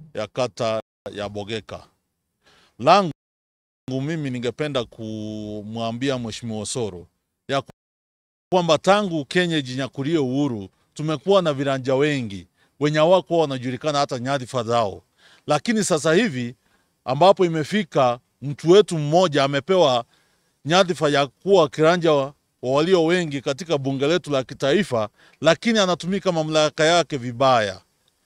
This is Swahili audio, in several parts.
ya kata ya Bogeka. Langu mimi ningependa kumwambia Mheshimiwa Osoro ya kwamba tangu Kenya ijinyakulie uhuru tumekuwa na viranja wengi wenye hawakuwa wanajulikana hata nyadhifa zao, lakini sasa hivi ambapo imefika mtu wetu mmoja amepewa nyadhifa ya kuwa kiranja wa wa walio wengi katika bunge letu la kitaifa, lakini anatumika mamlaka yake vibaya.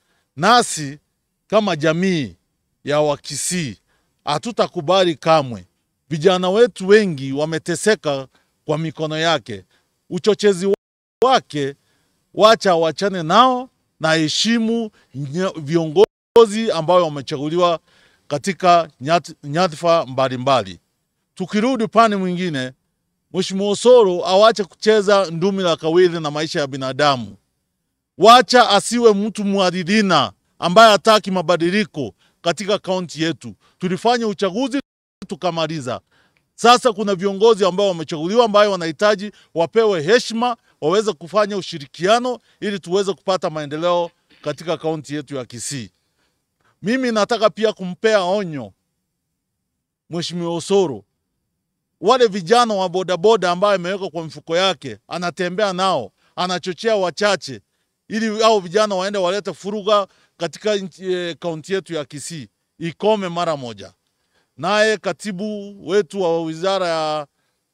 Nasi kama jamii ya Wakisii hatutakubali kamwe. Vijana wetu wengi wameteseka kwa mikono yake. Uchochezi wake wacha wachane nao na heshimu nye- viongozi ambao wamechaguliwa katika nyat- nyadhifa mbalimbali. Tukirudi upande mwingine, Mheshimiwa Osoro awache kucheza ndumi la kawili na maisha ya binadamu. Wacha asiwe mtu mwadilina ambaye hataki mabadiliko katika kaunti yetu. Tulifanya uchaguzi tukamaliza. Sasa kuna viongozi ambao wamechaguliwa ambayo wanahitaji wapewe heshima, waweze kufanya ushirikiano ili tuweze kupata maendeleo katika kaunti yetu ya Kisii. Mimi nataka pia kumpea onyo Mheshimiwa Osoro wale vijana wa bodaboda ambayo ameweka kwa mfuko yake, anatembea nao, anachochea wachache ili hao vijana waende walete furuga katika nchi- eh, kaunti yetu ya Kisii, ikome mara moja. Naye katibu wetu wa wizara ya,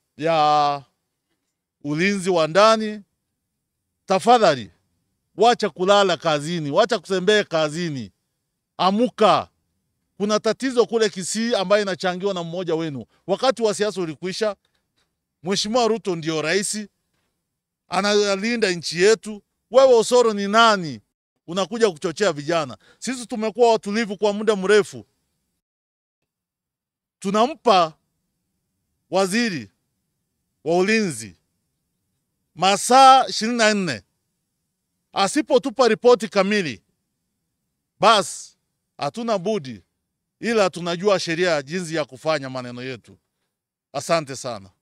ya ulinzi wa ndani, tafadhali wacha kulala kazini, wacha kutembea kazini, amuka kuna tatizo kule Kisii ambayo inachangiwa na mmoja wenu. Wakati wa siasa ulikwisha. Mheshimiwa Ruto ndio rais, analinda nchi yetu. Wewe Osoro ni nani? Unakuja kuchochea vijana. Sisi tumekuwa watulivu kwa muda mrefu, tunampa waziri wa ulinzi masaa ishirini na nne asipotupa ripoti kamili, basi hatuna budi ila tunajua sheria jinsi ya kufanya maneno yetu. Asante sana.